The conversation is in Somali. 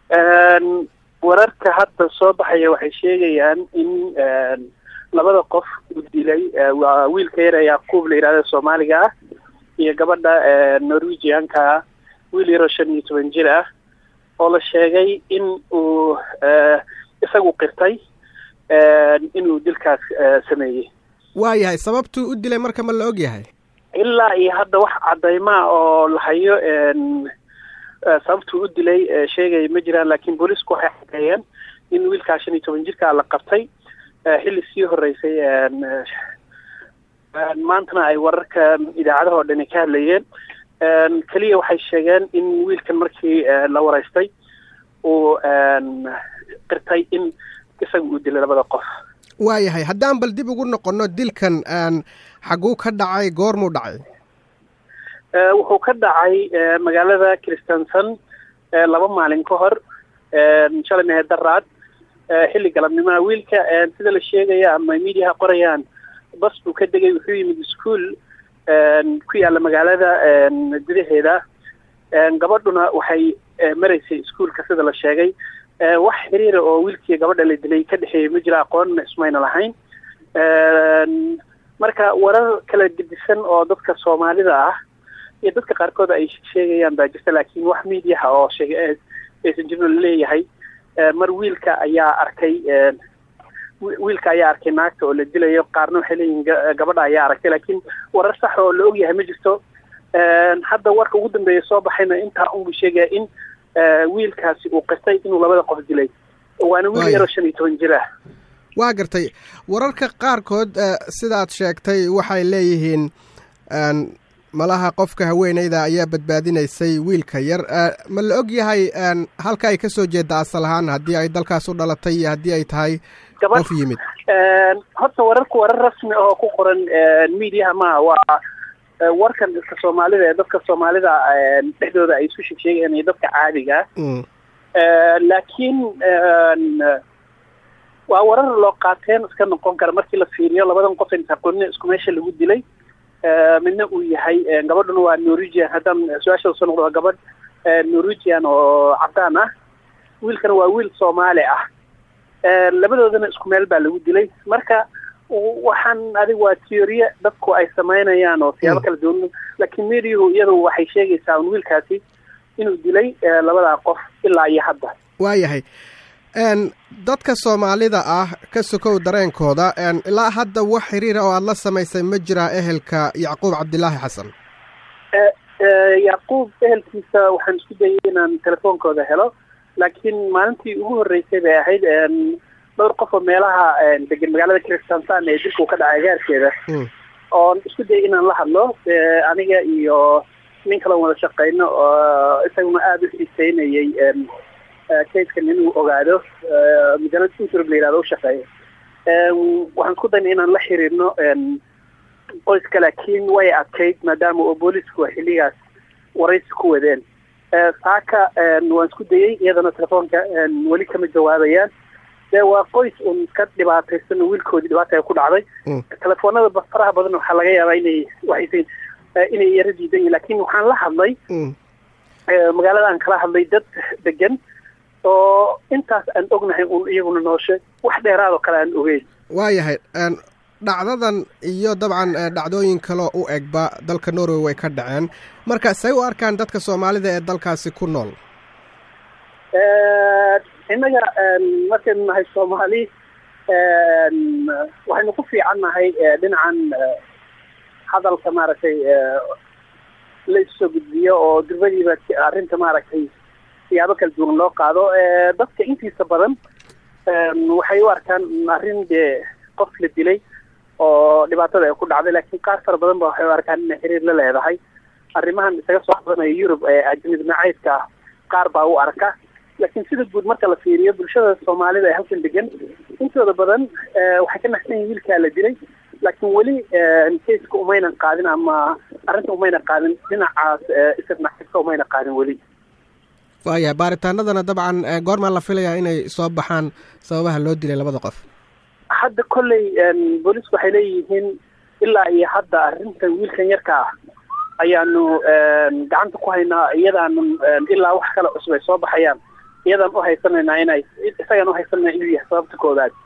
wararka hadda soo baxaya waxay sheegayaan in labada qof uu dilay waa wiilka yar ee yacquub la yidhahda soomaaliga ah iyo gabadha norwegianka ah wiil yaroo shan iyo toban jir ah oo la sheegay in uu isagu qirtay inuu dilkaas sameeyey waayahay sababtuu u dilay marka ma la og yahay ilaa iyo hadda wax caddaymaa oo la hayo sababtuu u dilay sheegaya ma jiraan laakiin booliisku waxay caddeeyeen in wiilkaa shan iyo toban jirkaa la qabtay xilli sii horeysay maantana ay wararka idaacadaha oo dhani ka hadlayeen keliya waxay sheegeen in wiilkan markii la wareystay uu qirtay in isaga uu dilay labada qof waayahay haddaan bal dib ugu noqonno dilkan xaguu ka dhacay goormuu dhacay wuxuu ka dhacay magaalada christenson laba maalin ka hor shalay mehe daraad xilli galabnimaha wiilka sida la sheegaya ama mediaha qorayaan bas buu ka degay wuxuu yimid ischool ku yaalla magaalada gudaheeda gabadhuna waxay maraysay ischoolka sida la sheegay wax xiriira oo wiilkii gabadha la dilay ka dhexeeyay ma jira aqoonna ismayna lahayn marka warar kala gedisan oo dadka soomaalida ah iyo dadka qaarkood ay sheegayaan baa jirta laakiin wax mediaha oo sheegay aysan jirno laleeyahay mar wiilka ayaa arkay wiilka ayaa arkay naagta oo la dilayo qaarna waxay leeyihin gabadha ayaa aragtay laakiin warar sax oo la ogyahay ma jirto hadda warka ugu dambeeya soo baxayna intaa unbuu sheegaya in wiilkaasi uu qirtay inuu labada qof dilay waana wiil yaroo shan iyo toban jir ah waa gartay wararka qaarkood sidaad sheegtay waxay leeyihiin malaha qofka haweeneyda ayaa badbaadinaysay wiilka yar ma la og yahay halka ay ka soo jeeda asal ahaan haddii ay dalkaas u dhalatay iyo haddii ay tahay qof yimid horta wararku warar rasmi ahoo ku qoran mediaha maha waa warkan dadka soomaalida ee dadka soomaalida dhexdooda ay isu sheegsheegayaan iyo dadka caadiga laakiin waa warar loo qaateen iska noqon kara markii la fiiriyo labadan qof aqoonina isku meesha lagu dilay midna uu yahay gabadhuna waa norwegian haddaan su-aasha soo noqdo waa gabadh norwegian oo cadaan ah wiilkana waa wiil soomaali ah labadoodana isku meel baa lagu dilay marka waxaan adig waa teoriye dadku ay samaynayaan oo siyaabo kala duwan laakiin mediahu iyadu waxay sheegaysaa un wiilkaasi inuu dilay labadaa qof ilaa iyo hadda waayahay dadka soomaalida ah ka sokow dareenkooda ilaa hadda wax xiriira oo aada la samaysay ma jiraa ehelka yacquub cabdilaahi xasan yacquub ehelkiisa waxaan isku dayay inaan telefoonkooda helo laakiin maalintii ugu horreysay bay ahayd dhowr qof oo meelaha degan magaalada christansan ee dilka uu ka dhacay agaarkeeda oon isku dayay inaan la hadlo aniga iyo nin kaloon wada shaqeyno oo isaguna aada u xiiseynayay kayskan inuu ogaado majalad intrb la yihahdo u shaqeeyo waxaan isku daynay inaan la xiriirno qoyska laakiin way adkayd maadaama oo boolisku xilligaas waraysi ku wadeen saaka waan isku dayey iyadana telefoonka weli kama jawaabayaan dee waa qoys un iska dhibaataysan oo wiilkoodii dhibaata ku dhacday telefoonada faraha badan waxaa laga yaabaa inay waxaysa inay yaro diidan yihin lakin waxaan la hadlay magaaladaan kala hadlay dad degan oo intaas aan ognahay un iyaguna nooshe wax dheeraadoo kale aan ogeyn waayahay dhacdadan iyo dabcan dhacdooyin kaloo u egba dalka norway way ka dhaceen marka say u arkaan dadka soomaalida ee dalkaasi ku nool innaga markaynu nahay soomaali waxaynu ku fiican nahay dhinacan hadalka maaragtay la issoo gudbiyo oo durbadiiba arrinta maaragtay siyaabo kala duwan loo qaado dadka intiisa badan waxay u arkaan arrin dee qof la dilay oo dhibaatada ay ku dhacday laakiin qaar fara badan ba waxay u arkaan inay xiriir la leedahay arrimahan isaga soo qadanaya yurub ee ajnid nacaydka ah qaar baa u arka laakiin sida guud marka la fiiriyo bulshada soomaalida ee halkan degan intooda badan waxay ka naxsan yihin wiilkaa la dilay laakiin weli kayska umaynan qaadin ama arrinta umayna qaadin dhinacaas isir nacaydka umayna qaadin weli waayahay baaritaanadana dabcan goormaa la filayaa inay soo baxaan sababaha loo dilay labada qof hadda kolley boolisku waxay leeyihiin ilaa iyo hadda arrintan wiilkan yarka ah ayaanu gacanta ku haynaa iyadaanu ilaa wax kale cusub ay soo baxayaan iyadaan u haysanaynaa inay isagaan u haysanayna inuu yahay sababta koowaad